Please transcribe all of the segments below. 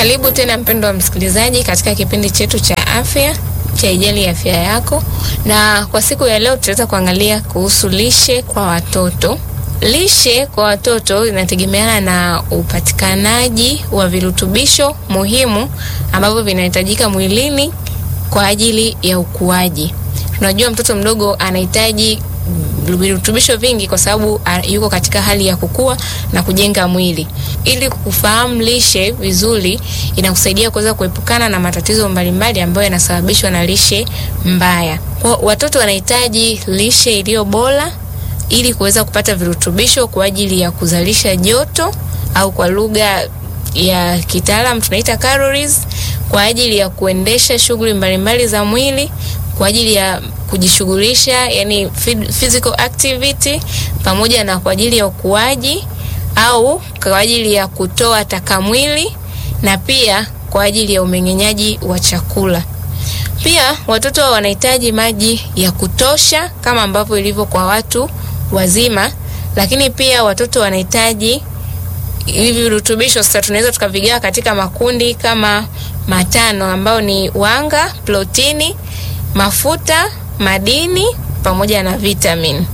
Karibu tena mpendo wa msikilizaji katika kipindi chetu cha afya cha Ijali Afya Yako, na kwa siku ya leo tutaweza kuangalia kuhusu lishe kwa watoto. Lishe kwa watoto inategemeana na upatikanaji wa virutubisho muhimu ambavyo vinahitajika mwilini kwa ajili ya ukuaji. Tunajua mtoto mdogo anahitaji virutubisho vingi kwa sababu yuko katika hali ya kukua na kujenga mwili. Ili kufahamu lishe vizuri, inakusaidia kuweza kuepukana na matatizo mbalimbali ambayo yanasababishwa na lishe mbaya. Kwa watoto wanahitaji lishe iliyo bora ili kuweza kupata virutubisho kwa ajili ya kuzalisha joto au kwa lugha ya kitaalam tunaita calories, kwa ajili ya kuendesha shughuli mbalimbali za mwili, kwa ajili ya kujishughulisha, yani physical activity, pamoja na kwa ajili ya ukuaji au kwa ajili ya kutoa taka mwili na pia kwa ajili ya umeng'enyaji wa chakula. Pia watoto wanahitaji maji ya kutosha kama ambavyo ilivyo kwa watu wazima, lakini pia watoto wanahitaji hivi virutubisho. Sasa tunaweza tukavigawa katika makundi kama matano, ambayo ni wanga, protini, mafuta, madini pamoja na vitamini.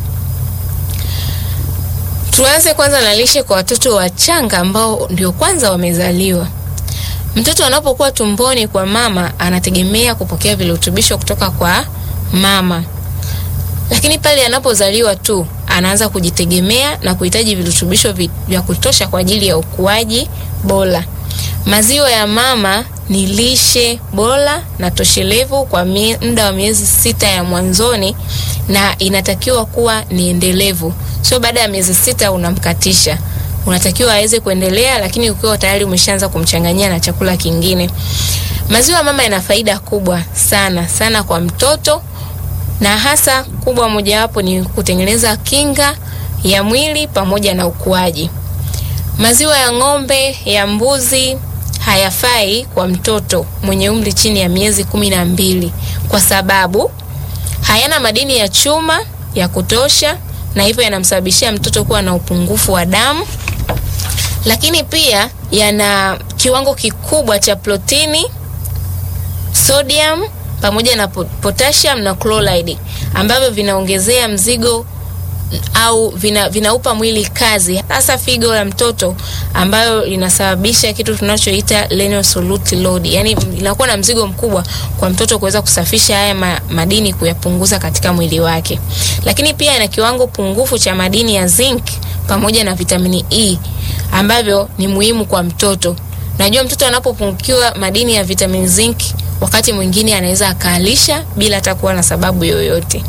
Tuanze kwanza na lishe kwa watoto wachanga ambao ndio kwanza wamezaliwa. Mtoto anapokuwa tumboni kwa mama anategemea kupokea virutubisho kutoka kwa mama, lakini pale anapozaliwa tu anaanza kujitegemea na kuhitaji virutubisho vya kutosha kwa ajili ya ukuaji bora. Maziwa ya mama ni lishe bora na toshelevu kwa muda wa miezi sita ya mwanzoni, na inatakiwa kuwa ni endelevu, sio baada ya miezi sita unamkatisha. Unatakiwa aweze kuendelea, lakini ukiwa tayari umeshaanza kumchanganyia na chakula kingine. Maziwa ya mama yana faida kubwa sana sana kwa mtoto, na hasa kubwa mojawapo ni kutengeneza kinga ya mwili pamoja na ukuaji. Maziwa ya ng'ombe, ya mbuzi hayafai kwa mtoto mwenye umri chini ya miezi kumi na mbili kwa sababu hayana madini ya chuma ya kutosha, na hivyo yanamsababishia mtoto kuwa na upungufu wa damu, lakini pia yana kiwango kikubwa cha protini, sodium pamoja na potassium na chloride ambavyo vinaongezea mzigo au vina, vinaupa mwili kazi hasa figo la mtoto ambayo linasababisha kitu tunachoita renal solute load, yani inakuwa na mzigo mkubwa kwa mtoto kuweza kusafisha haya ma, madini kuyapunguza katika mwili wake. Lakini pia ina kiwango pungufu cha madini ya zinc pamoja na vitamini E ambavyo ni muhimu kwa mtoto. Najua mtoto anapopungukiwa madini ya vitamini zinc, wakati mwingine anaweza akaalisha bila hata kuwa na sababu yoyote.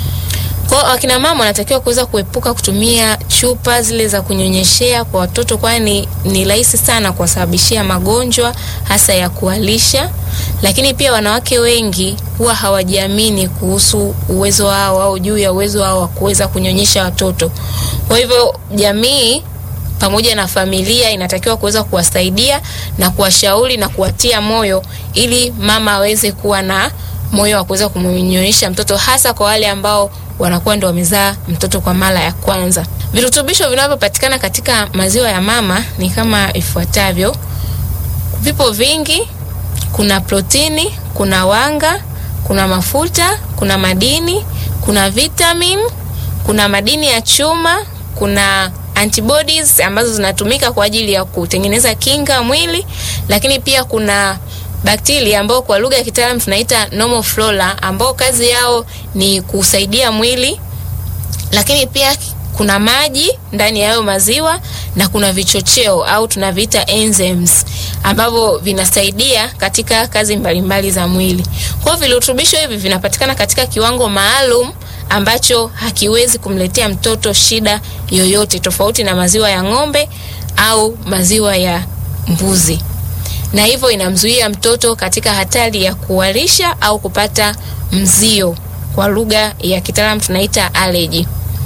Kwa wakina mama wanatakiwa kuweza kuepuka kutumia chupa zile za kunyonyeshea kwa watoto, kwani ni rahisi sana kuwasababishia magonjwa hasa ya kualisha. Lakini pia wanawake wengi huwa hawajiamini kuhusu uwezo wao au juu ya uwezo wao wa kuweza kunyonyesha watoto. Kwa hivyo jamii pamoja na familia inatakiwa kuweza kuwasaidia na kuwashauri na kuwatia moyo ili mama aweze kuwa na moyo wa kuweza kumnyonyesha mtoto hasa kwa wale ambao wanakuwa ndio wamezaa mtoto kwa mara ya kwanza. Virutubisho vinavyopatikana katika maziwa ya mama ni kama ifuatavyo. Vipo vingi, kuna protini, kuna wanga, kuna mafuta, kuna madini, kuna vitamin, kuna madini ya chuma, kuna antibodies ambazo zinatumika kwa ajili ya kutengeneza kinga mwili, lakini pia kuna bakteria ambao kwa lugha ya kitaalamu tunaita normal flora ambao kazi yao ni kusaidia mwili, lakini pia kuna maji ndani ya hayo maziwa na kuna vichocheo au tunaviita enzymes ambavyo vinasaidia katika kazi mbalimbali za mwili. Kwa hiyo virutubisho hivi vinapatikana katika kiwango maalum ambacho hakiwezi kumletea mtoto shida yoyote, tofauti na maziwa ya ng'ombe au maziwa ya mbuzi na hivyo inamzuia mtoto katika hatari ya kuharisha au kupata mzio, kwa lugha ya kitaalamu tunaita allergy.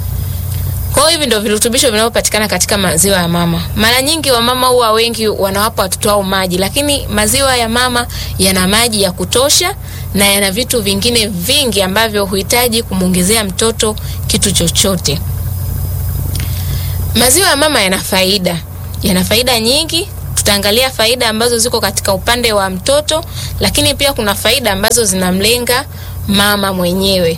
Kwa hiyo hivi ndio virutubisho vinavyopatikana katika maziwa ya mama. Mara nyingi wamama huwa wengi wanawapa watoto wao maji, lakini maziwa ya mama yana maji ya kutosha na yana vitu vingine vingi ambavyo huhitaji kumwongezea mtoto kitu chochote. Maziwa ya mama yana faida, yana faida nyingi tutaangalia faida ambazo ziko katika upande wa mtoto, lakini pia kuna faida ambazo zinamlenga mama mwenyewe.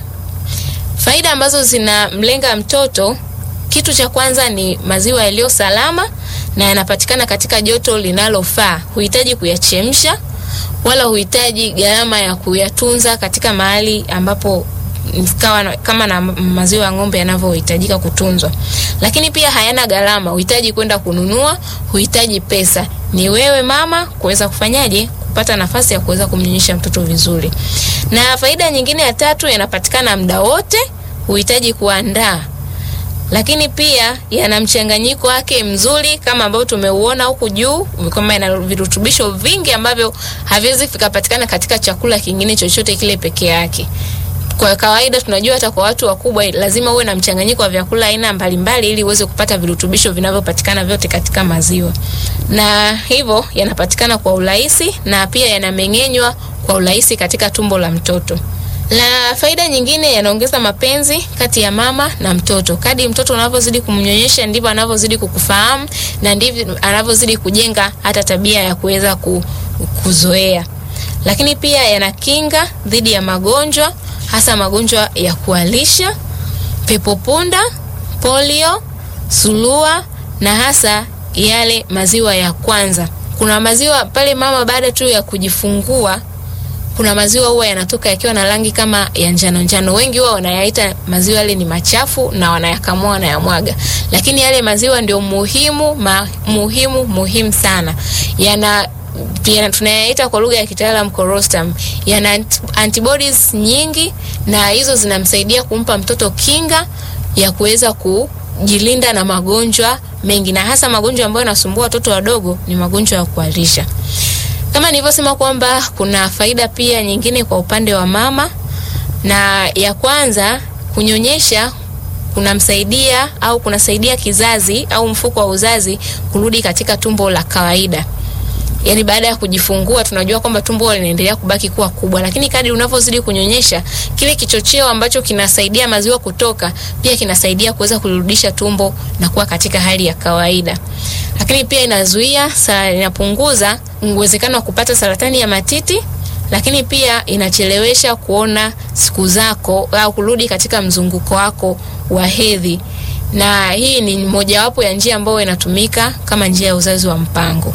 Faida ambazo zinamlenga mtoto, kitu cha kwanza ni maziwa yaliyo salama na yanapatikana katika joto linalofaa. Huhitaji kuyachemsha wala huhitaji gharama ya kuyatunza katika mahali ambapo kawa na, kama na maziwa ya ng'ombe yanavyohitajika kutunzwa. Lakini pia hayana gharama, huhitaji kwenda kununua, huhitaji pesa. Ni wewe mama kuweza kufanyaje kupata nafasi ya kuweza kumnyonyesha mtoto vizuri. Na faida nyingine ya tatu, yanapatikana muda wote, huhitaji kuandaa lakini pia yana mchanganyiko wake mzuri kama ambavyo tumeuona huku juu, kwamba ina virutubisho vingi ambavyo haviwezi vikapatikana katika chakula kingine chochote kile peke yake. Kwa kawaida tunajua hata kwa watu wakubwa lazima uwe na mchanganyiko wa vyakula aina mbalimbali ili uweze kupata virutubisho vinavyopatikana vyote katika maziwa, na hivyo yanapatikana kwa urahisi na pia yanameng'enywa kwa urahisi katika tumbo la mtoto. Na faida nyingine, yanaongeza mapenzi kati ya mama na mtoto. Kadi mtoto unavyozidi kumnyonyesha ndivyo anavyozidi kukufahamu na ndivyo anavyozidi kujenga hata tabia ya kuweza kuzoea. Lakini pia yanakinga dhidi ya magonjwa, hasa magonjwa ya kualisha, pepopunda, polio, sulua na hasa yale maziwa ya kwanza. Kuna maziwa pale mama baada tu ya kujifungua kuna maziwa huwa yanatoka yakiwa na rangi kama ya njano njano. Wengi huwa wanayaita maziwa yale ni machafu na wanayakamua wanayamwaga, lakini yale maziwa ndio muhimu ma, muhimu muhimu sana. Yana yana tunayaita kwa lugha ya kitaalamu colostrum. Yana antibodies nyingi, na hizo zinamsaidia kumpa mtoto kinga ya kuweza kujilinda na magonjwa mengi, na hasa magonjwa ambayo yanasumbua watoto wadogo ni magonjwa ya kuharisha. Kama nilivyosema kwamba kuna faida pia nyingine kwa upande wa mama, na ya kwanza kunyonyesha kunamsaidia au kunasaidia kizazi au mfuko wa uzazi kurudi katika tumbo la kawaida. Yaani baada ya kujifungua tunajua kwamba tumbo linaendelea kubaki kuwa kubwa, lakini kadri unavyozidi kunyonyesha, kile kichocheo ambacho kinasaidia maziwa kutoka pia kinasaidia kuweza kulirudisha tumbo na kuwa katika hali ya kawaida. Lakini pia inazuia, inapunguza uwezekano wa kupata saratani ya matiti, lakini pia inachelewesha kuona siku zako au kurudi katika mzunguko wako wa hedhi, na hii ni mojawapo ya njia ambayo inatumika kama njia ya uzazi wa mpango.